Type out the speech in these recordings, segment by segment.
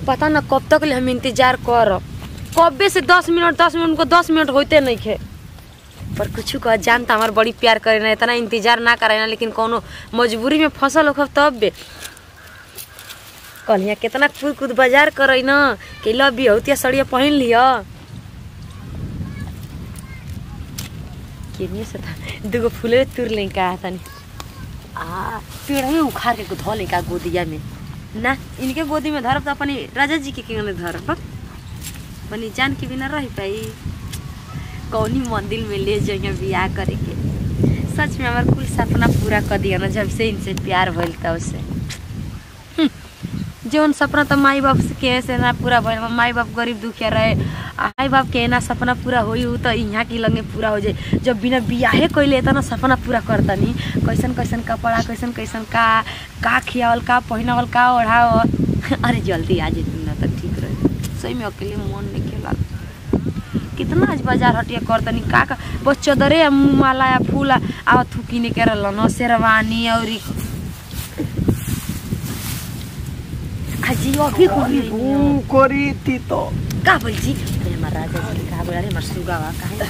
पता ना कब तक ले हम इंतजार करब कब्बे से दस मिनट दस मिनट को दस मिनट होते नहीं खे पर कुछ कह जानता हमार बड़ी प्यार करे ना इतना इंतजार ना करे ना लेकिन कोनो मजबूरी में फसल होखब तब बे कल यहाँ कितना कूद कूद बाजार करे ना कि लो बिहतिया सड़िया पहन लिया केनिए से था दूगो फूले तुर ले का तनी आ पेड़ में उखाड़ के धो ले का गोदिया में ना इनके गोदी में धरब तो अपनी राजा जी के केने धरब अपनी जान के बिना रह पाई कौनी मंदिर में ले जाइए बियाह करे के सच में हमार कुल सपना पूरा कर दिया ना जब से इनसे प्यार भइल तब से हम्म, जौन सपना तो माई बाप से के से ना पूरा भइल बा। माई बाप गरीब दुखिया रहे आ माई बाप के ना सपना पूरा होई उ तो यहाँ की लगे पूरा हो जाए जब बिना बियाहे कइले त ना सपना पूरा करतनी कैसन कैसन कपड़ा कैसन कैसन का का खियावल का पहिनावल का ओढ़ावल अरे जल्दी आ जेती ना तो ठीक रहे सही में अकेले मन नहीं खेला कितना आज बाजार हटिया करतनी का का बस चदरे या मुँह माला या फूल आ आ थुकिने के रहल न शेरवानी और अजी अभी कोनी ऊ करी ती तो का बोल जी अरे हमार राजा जी का बोल अरे हमार सुगा बा काहे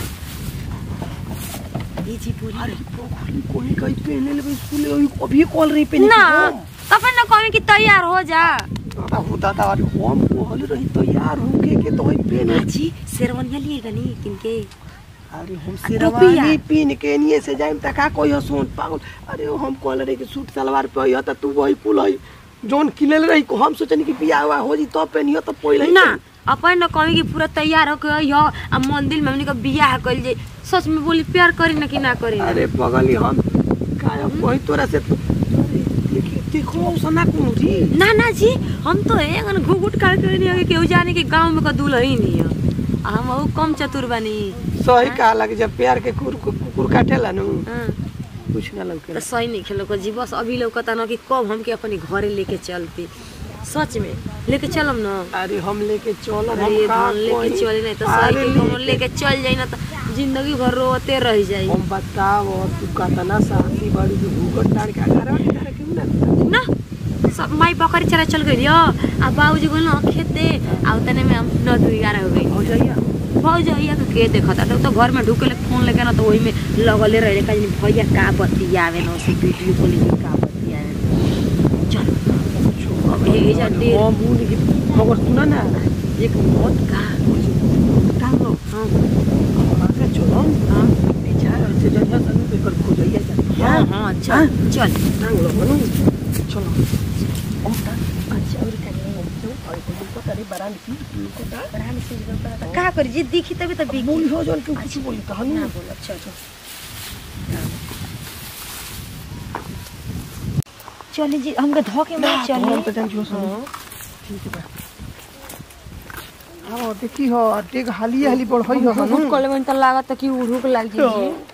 ये जी पूरी अरे पोखरी कोई कहीं पहने ले स्कूल अभी अभी कॉल रही पहने ना तब ना कहे कि तैयार हो जा अब दादा अरे हम कहल रही तो यार होके के तो ही पहने जी शेरवानिया लिए गनी किनके अरे हम टोपिया। शेरवानी पहन के निये से जाइम त का कोई सोन पागल अरे हम कहल रही कि सूट सलवार पे हो त तू वही कुल है जोन किनल रही को हम सोचनी कि बियाह हुआ हो जी तो पहनियो तो पहले ना अपन न कहे कि पूरा तैयार होके आइयो आ मंदिर में हमनी के बियाह कइल जाई सच में बोली प्यार करी ना कि ना करी ना अरे पगली हम काया कोई तोरा से अरे देखी देखो सना कौन जी ना ना जी हम तो एक घुघुट काट के नहीं केहू जाने के गांव में का दूल्हा ही नहीं है आ हम ऊ कम चतुर बानी सही कहा लगे जब प्यार के कुकुर कुकुर काटेला नु हाँ, कुछ ना लगे तो सही नहीं खेलो को जी बस अभी लौकता ना कि कब हमके अपने घरे लेके चलती सच में लेके चलम ना अरे हम लेके चल हम अरे का धान लेके कोई- चली नहीं तो अरे सही के कोनो लेके- लेके चल जाई ना तो जिंदगी भर रोते रह जाई हम बताओ तू कतना साथी बड़ी जो भूगत डाल के अगर अठारह क्यों ना ना सब माई पकड़ी चला चल गई आ बाबूजी बोल ना खेत दे आ उतने में हम नौ दू ग्यारह हो गई हो जाइए भौजैया के के देखता तो, तो घर में ढुके फोन लेके ना तो वही में लगले रहे का जानी भैया का बतियावे ना से वीडियो कॉलिंग में का बतियावे चल अब ये जा दे हम उन की खबर सुना ना एक मौत का टांग लो हाँ हम आगे चलो हाँ बेचारा ऐसे जगह सन पे कर खो जाइए जा हाँ हाँ चल चल टांग लो मनु चलो हम टांग अच्छा और का नहीं और को तारे बरान की को ता पढ़ाने से का करी जी दिखी तभी तो बिकी बोली हो जन के कुछ बोली कहानी ना बोल अच्छा अच्छा चली जी हमके धो के ना मत तो हम तो चली जान जो सुनो ठीक है हाँ देखी हो टेक हाली हाली बढ़ होई हो बहुत मनु कले में तो लागत कि उड़ूक लाग जी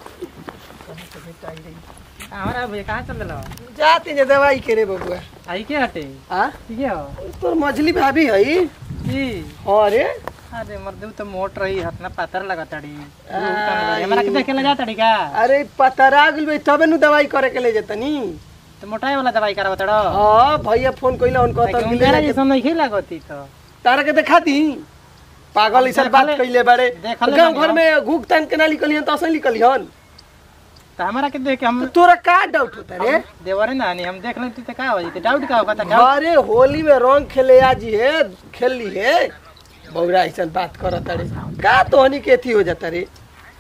हमारा भैया कहाँ चल रहा जाते जे दवाई करे बबुआ आई के हटे हां ठीक है हो तोर मछली भाभी हई जी अरे अरे मर्दू तो मोट रही हतना पातर लगा तड़ी हमारा के देखे ले जा तड़ी का अरे पतरा गेल बे तबे नु दवाई करे के ले जतनी तो मोटाई वाला दवाई करवा तड़ो हां भैया फोन कइला उनको तो लेकिन मिले मेरा ना जैसा नहीं लागती तो तारा के देखा दी पागल इसन बात देखले- कइले बारे देखले गांव बानी घर में घुक तान के ना निकलियन तो असली निकलियन तो हमारा के देख हम तो तोरा का डाउट होता रे देवरे ना नहीं हम देख लेते तो का हो जाते डाउट का होगा तो डाउट अरे होली में रंग खेले आज है खेल ली है बौरा ऐसा बात करत रे का तोहनी के थी हो जाता रे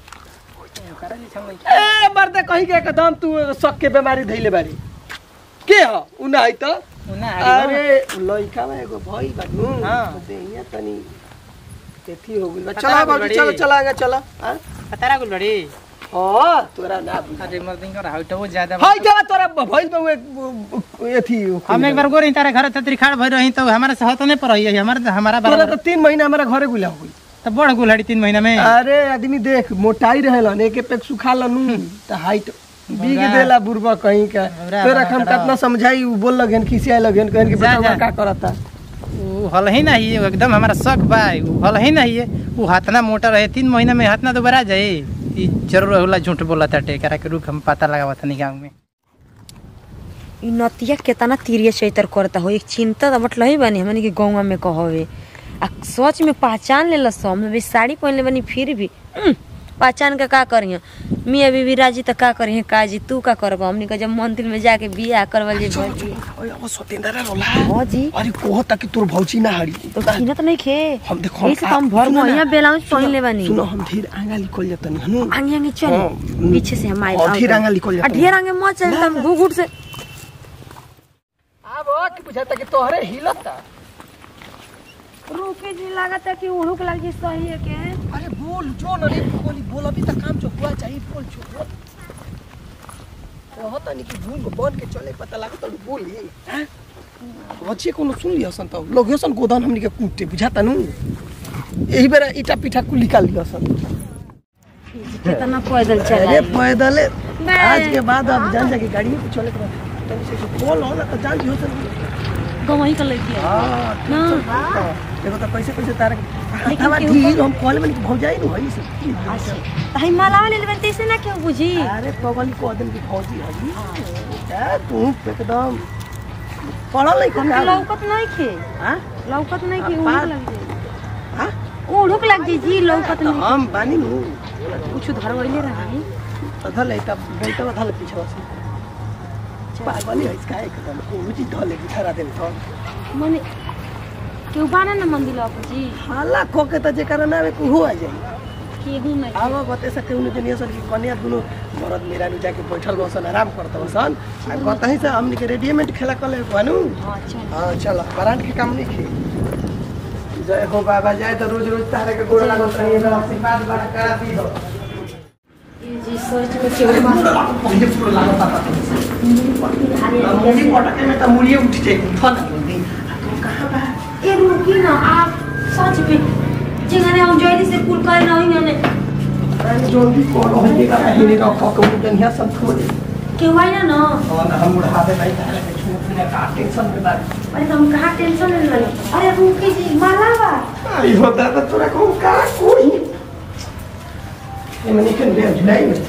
ए मर्दे कहीं के एकदम तू शक के बीमारी धइले बारी के ह उ ना है त ना अरे लइका में एगो भई बानू हाँ। देहिया तनी केथी हो गइल बा पता चला ना बाबू बड़ी। चलो चला आगे चला हां पता गुल बड़ी हां तोरा ना बुझा अरे मर्दिंग का हाइट वो ज्यादा हाय जा तोरा भइल बा उ एथी हम एक बार गोरी तारे घर तत्री खाड़ भर रही तो हमारे से होत नहीं पर रही है हमारे हमारा तोरा बराबर तो तीन महीना हमारा घरे गुला हो गई तो बड़ गुलहड़ी तीन महीना में अरे आदमी देख मोटाई रहेलन एक एक पेक सुखा लनु त हाइट बीग बौरा। देला बुरबा कहीं का बौरा तोरा बना हम करा। कितना समझाई उ बोल लगन खिसिया लगन कहन कि जा, बेटा जा। का करता वो हल ही नहीं है एकदम हमारा शक बा वो हल ही नहीं है वो हाथना मोटा रहे तीन महीना में हाथना दोबारा जाए ई जरूर होला झूठ बोला था टेकरा के रुक हम पता लगावा था गाँव में इ नतिया केतना तीरिया चैतर करता हो एक चिंता त बटल ही बानी हमनी के गौवा में कहवे आ सच में पहचान लेला सो हम भी साड़ी पहनले बानी फिर भी उम, पहचान के का करिए मियाँ बीबी राजी त का करिए काजी तू का करब हमनी के जब मंदिर में जाके बियाह करवल जे भौजी ओए अब सतेंद्र रोला हाँ जी अरे कोह तक तोर भौची ना हड़ी तो खीना तो नहीं खे हम देखो यही से तो हम भर सुनो ना, महिया ब्लाउज सुनो, पहनले बानी सुनो हम धीर आंगा लिखल जतनी हनु आगे आगे चल हाँ, पीछे से हम आए और ढेर आगे निकल जाता है। ढेर आगे मत चल ना, तब ना। घुट घुट से अब की बुझाता कि तोहरे हिलता रुके जी लागत है कि उड़ुक लग जी सही है के अरे बोल जो न रे बोली बोल अभी तक काम जो हुआ चाहिए बोल जो बोल कहत नहीं कि भूल बन के चले पता लागत तो बोली हैं अच्छे कोनो सुन लिया सन तो लोग सन गोदान हमनी के कूटे बुझाता नु यही बेरा ईटा पीठा कुल निकाल लिया सन कितना पैदल अरे चला पैदल मैं- आज के बाद अब जान जाके गाड़ी में चले के बाद तनी से बोल हो ना तो जान जियो सन गवही कर लेती है हां ना। देखो तो कैसे कैसे तारे लेकिन हवा केहू ढीर हम कॉल में भौजाई नु हई से ताई मालावा ले लेबन तैसे ना क्यों बुझी अरे पगली को दिन की फौजी हजी क्या तू एकदम पढ़ल नहीं हमके का लौकत नहीं खे हां लौकत नहीं कि आ, उड़ुक लग जाए हां उड़ुक लग जाए जी लौकत नहीं हम बानी नु कुछ धरवैले रही धले तब बैठल धले पीछे से पागली है इसका एकदम कोई चीज धले बिठा दे तो मने केहू बाना ना मंदिर आप जी हाला खो के त जेकर ना को हो आ जाई केहू नहीं अब बते सके उन जनिया सन की कन्या दुनु मरद मेरा नु जाके बैठल बसन आराम करत बसन आ कतही से हमनी के रेडीमेड खेला कले बानू हाँ चल हाँ चल ब्रांड के काम नहीं खे जय हो बाबा जय तो रोज रोज तारे के गोड़ लागत रही है आशीर्वाद बड़ा करा दी हो ये जी सोच में केहू बाना पहिले पूरा लागत पाता मुड़ी पटके में त मुड़िए उठ जाए फन जल्दी कहां बा ए रुकी ना आप सच में जिंगने हम जोइली से कुल कर ना होई ने अरे जल्दी कौन हो जाएगा हिने का खक मुडन हिया सब खो दे केहू आई ना ना और हम उड़ा दे भाई तारे के छूट ने का टेंशन में बात अरे तुम कहाँ टेंशन ले रही अरे रुकी जी मालावा आई होता तो तोरा को का कोई ये मैंने कन दे जुलाई में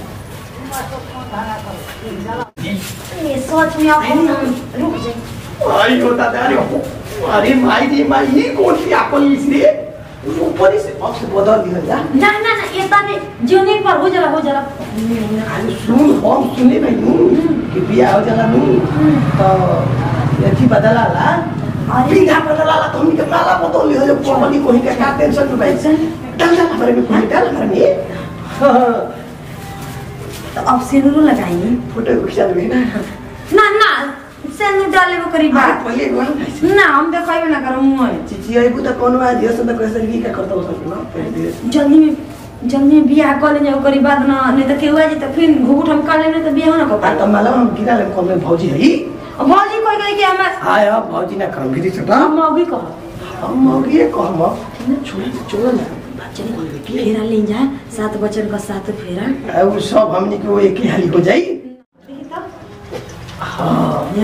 ये सोच में आप हम रुक जाए आई होता था अरे हो अरे माई रे माई ये कौन सी आपन इसलिए ऊपर से अब से बदल दिया जा ना ना ना ये ताने जीवनी पर हो जला हो जला अरे सुन हम सुने भाई नू कि बिया हो जाला नू तो यथी बदला ला बिंगा बदला ला तो हमनी के माला बदल लियो जो पवनी कोही के का टेंशन में भाई डल जा हमारे में कोई डल हमारे में हाँ, तो अब सिंदूर लगाई फोटो खिंचा ले ना ना ना सिंदूर डाले वो करीब बात पहले गवा ना हम देखाई ना करो मुंह चिची आई बुता कौन आ दिया संत कैसे भी का करता हो सकना पहले धीरे जल्दी में जल्दी में बियाह कर ले जाओ करीब बाद ना नहीं तो केहू आ जी तो फिर घूट हम कर लेने तो बियाह ना आ कर तो माला हम गिरा ले कौन में भौजी है भौजी कोई कहे कि हम आय अब भौजी ना काम गिरी छटा हम मौगी कहो हम मौगी कह हम छोड़ छोड़ ना चलिए फेरा ले जा सात बचन का सात फेरा आ, वो सब हमनी को एक ही हाली हो जाई देखी तो हाँ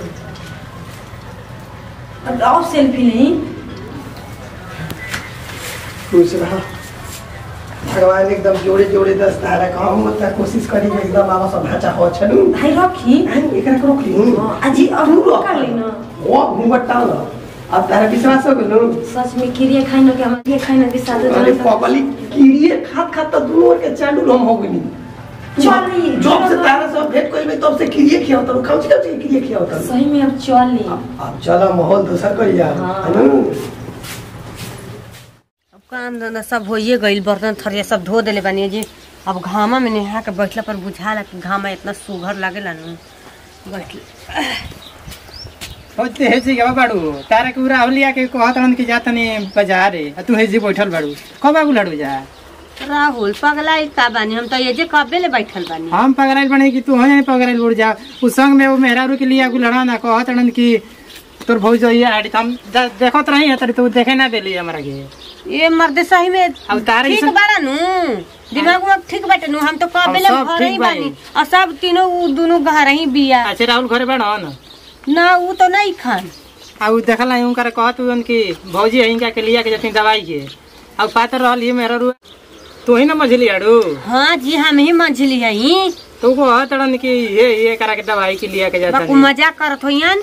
अब आओ सेल्फी नहीं खुश रहा भगवान एकदम जोड़े जोड़े दस तारा का हम उतना कोशिश करी कि एकदम आवा सब ढांचा हो छनु भाई रखी हम एकरा को रोक ली हाँ, अजी अब तू रोक कर ली ना। वो घूंघट टाल अब तारा विश्वास हो गेलो सच में किरिया खाई ना कि हम ये खाई ना कि साथ अरे पगली कीड़िए खात खात तो दोनों के चांडू हम हो गनी चल रही है। जब से तारा सब भेंट कोई में तब से कीड़िए खियाव तो खाऊ छी खाऊ कीड़िए खियाव तो सही में अब चल ली अब चलो माहौल दूसर कर यार हाँ। है ना अब काम धंधा सब होइए गइल बर्तन थरिया सब धो देले बानी जी अब घामा में नहा के बैठला पर बुझाला कि घामा इतना सुघर लागेला नु बैठल होते हे जी गवा बाड़ू तारा के उरा लिया के कहत हन कि जा तनी बाजार रे आ तू हे जी बैठल बाड़ू कब आगू लड़ू जा राहुल पगला का बानी हम तो ये जे कबे ले बैठल बानी हम पगड़ाइल बने कि तू हो जाए पगड़ाइल उड़ जा उ संग में वो मेहरारू के लिए आगू लड़ा ना कहत हन कि तोर भौज ये आड़ी हम जा- देखत रही तरी तू देखे ना देली हमरा के ये मर्द सही में अब तारा ठीक जैसन- बाड़ा नु दिमाग में ठीक बाटे नु हम तो कबे ले सब घर ही ठीक बानी। बानी और सब तीनों उ दोनों घर ही बिया अच्छा राहुल घरे बड़ा न ना उ तो नहीं खान आ उ देखल नहीं उनकर कहत हुन कि भौजी हिंगा के लिया के जतिन दवाई के अब पातर रहल ये मेहरारू तू ही ना मझली आड़ू हाँ जी हम ही मंझली हई तो को तड़न की ये ये करा के दवाई के लिया के जाता बाकू मजाक करत होइयन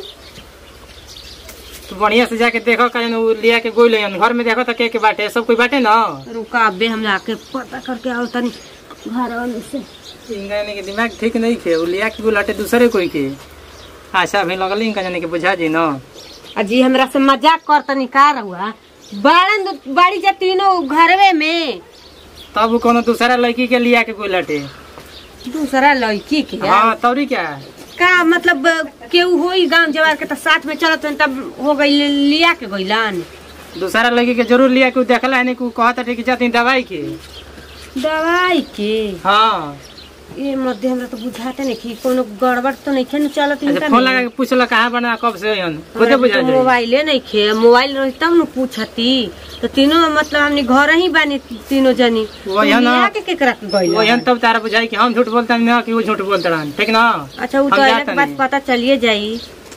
तो बढ़िया से जाके देखो कहीं उ लिया के गोई लेन घर में देखो तो के के बाटे सब कोई बाटे ना रुका अबे हम जाके पता करके आओ तनी घर में से इनका यानी के दिमाग ठीक नहीं के उ लिया के गुलाटे दूसरे कोई के आशा भी लगल इनका जाने के बुझा जी ना अजी हमरा से मजाक कर तनी का रहुआ बाड़न दो- बाड़ी जा तीनों घरवे में तब उ कोनो दूसरा लड़की के लिया के गुलाटे दूसरा लड़की के हाँ तौरी क्या का मतलब केहू होई गांव जवार के तो साथ में चलत हन तब हो गई लिया के गइलन दूसरा लड़की के जरूर लिया के उ देखला है नहीं कि कहता ठीक जाती दवाई के दवाई के हाँ ये मध्य हमरा तो बुझाते नहीं कि कोनो गड़बड़ तो नहीं खे चलत अच्छा इनका फोन में। लगा के पूछला कहाँ बना कब से हन खुदे हमरा बुझा तो जाई मोबाइले नहीं खे मोबाइल रही तब न पूछती तो तीनों मतलब हमने घर ही बानी तीनों जनी वो यहाँ ना- लिया के केकरा के गइलन? वो हन तब तारा बुझाई कि हम झूठ बोलते ना कि वो झूठ बोलते रहन ठीक ना अच्छा वो हम तो अइला जात के बाद नहीं। पता चलिए जाई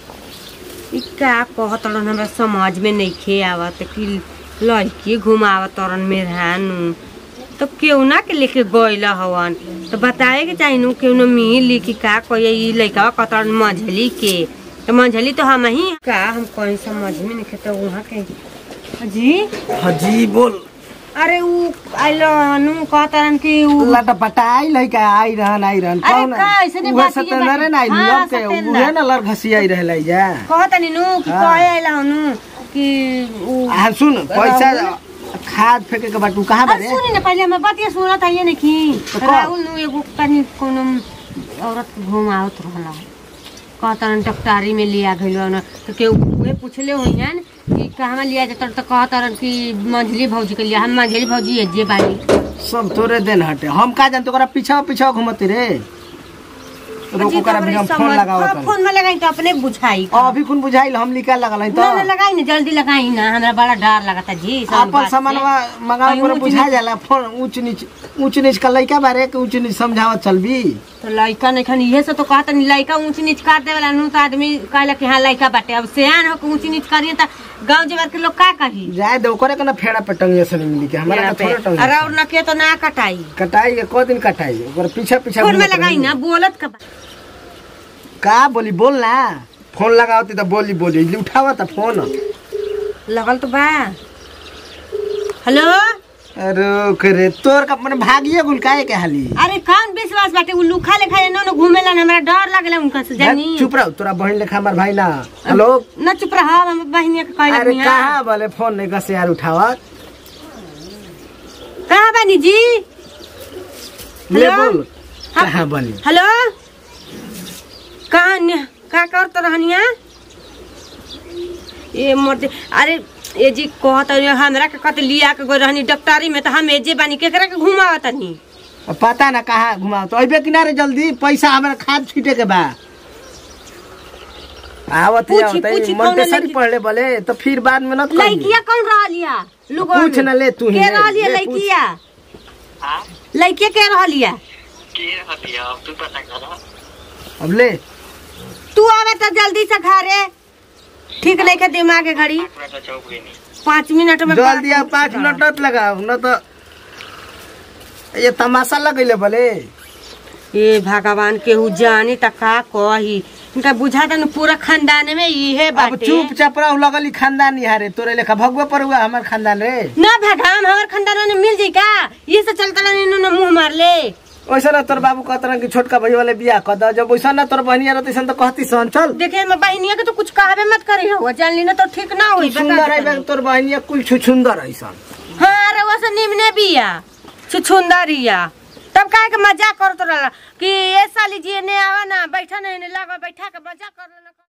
ई का कहत रहन हमरा समझ में नहीं खे आवत कि लड़की घुमावत तरन मेहरानू तो केहू ना के लेके गइल हवन तो बताए के चाही नु केहू मिली कि का कहिए ई लइका कतरन मंझली के तो मंझली तो हम ही का हम कहीं समझ में नहीं खेता वहाँ के जी हाजी बोल अरे ऊ आइल नु कहतरन कि ऊ लटा पटाई लइका आई रहन आई रहन अरे कौन का, ऐसने उहे बात ये सतेंद्र बात- ना आई हाँ, लोग के सतेंद्र। उहे ना लड़ घसी आई रहले जा कहतनी नु कि हाँ। कहे आइल हनु कि ऊ आ सुन पैसा खाद फेंके के बाटू कहाँ अरे बारे सुनी ना पहले हमें बतिया सुनत है ये नहीं कि तो कह। राहुल नु एगो तनी कोनो औरत घुमावत रहला कहतरन डॉक्टरी में लिया गइलो न तो के उहे पूछले होइहन कि कहवा लिया जतन तो कहतरन कि मंझली भौजी के लिया हम मंझली भौजी है जे बानी सब तोरे देन हटे हम का जान तोरा पीछा पीछा घुमते रे रोको अजी, करा तो भी हम हमरे फोन समझ- लगावत हाँ, हनी। फोन में लगाई तो अपने बुझाई अभी कुन बुझाइल हम निकाल लगल हई ना ना तो लगाई ना जल्दी लगाई ना हमरा बड़ा डर लगता जी सब अपन बात से। सामानवा मंगावे कहीं पर ऊंच बुझा नीच- जाला फोन ऊंच नीच ऊंच नीच का लइका बारे के ऊंच नीच समझावत चलबी तो लड़का नहीं खानी इहे से तो कहता नहीं लड़का ऊंच नीच कर देवेला नु तो आदमी कहला कि हाँ लड़का बाटे अब सियान हो के ऊंच नीच करिए तो गांव जवार के लोग का कही जाए दे ओकरे के ना फेड़ा पे टंगिए से मिली के हमारा के थोड़े टंगिए अरे और न के तो ना कटाई कटाई के को दिन कटाई ओकर पीछे पीछे फोन में घूमत लगाई रही। ना बोलत का बा- का बोली बोल ना फोन लगावती तो बोली बोली उठावा था फोन लगल तो बा हेलो अरे करे तोर का मन भागिए गुल काहे के हाली अरे कौन विश्वास बाटे उ लुखा लेखा न न घूमेला न हमरा डर लागला उनका से जानी चुप रहो तोरा बहन लेखा हमार भाई ना हेलो न चुप रह हम बहनिया के कहला अरे दुनिया कहाँ बोले फोन नहीं कसे यार उठावा कहां बानी जी ले हेलो? बोल हाँ। कहाँ बोली हेलो कहाँ न- का करत रहनिया ए मर्दे अरे ए जी कहत रही, हमरा के कत लिया के गई रहनी डॉक्टरी में तो हम एजे बानी केकरा के घुमावत तनी अब पता ना कहाँ घुमाओ तो अबे किनारे जल्दी पैसा हमारा खाद छीटे के बा आवत पूछी, आवत पूछी, कौन मंटेसरी लड़की? पढ़ ले बोले तो फिर बाद में न लड़किया कौन रहलिया लुगवा पूछ में? ना ले तू ही के ले, रहलिया ले पूछ। लड़किया लड़किया के रहलिया अब ले तू आवे तो जल्दी से घरे ठीक नहीं के दिमाग के घड़ी पाँच मिनट में जल्दी अब पाँच मिनट मत लगाओ न तो ये तमाशा लगैले बोले ए भगवान केहू जानी त का कही इनका बुझाता न पूरा खानदान में इहे अब बाटे चुपचाप रह लगली खानदान हारे तोरे लेखा भगवा पर हुआ हमार खानदान रे ना भगवान हमार खानदान में मिल जाई का ये से चलता ना इन्होंने मुंह मार ले वैसा ना तोर बाबू कहत कि छोटका भाई वाले बियाह कर दो जब वैसा ना तोर बहनिया रहती सन तो कहती सन चल देखे मैं बहनिया के तो कुछ कहबे मत करी हो जान ली ना तो ठीक ना होई बता सुंदर देता है नहीं। तोर बहनिया कुल सुंदर है सन हाँ अरे वो से निमने बिया छुछुंदरिया तब काहे के मजाक करत रहला कि ये साली जी ने आवा ना बैठा नहीं लगा बैठा के मजाक कर लेना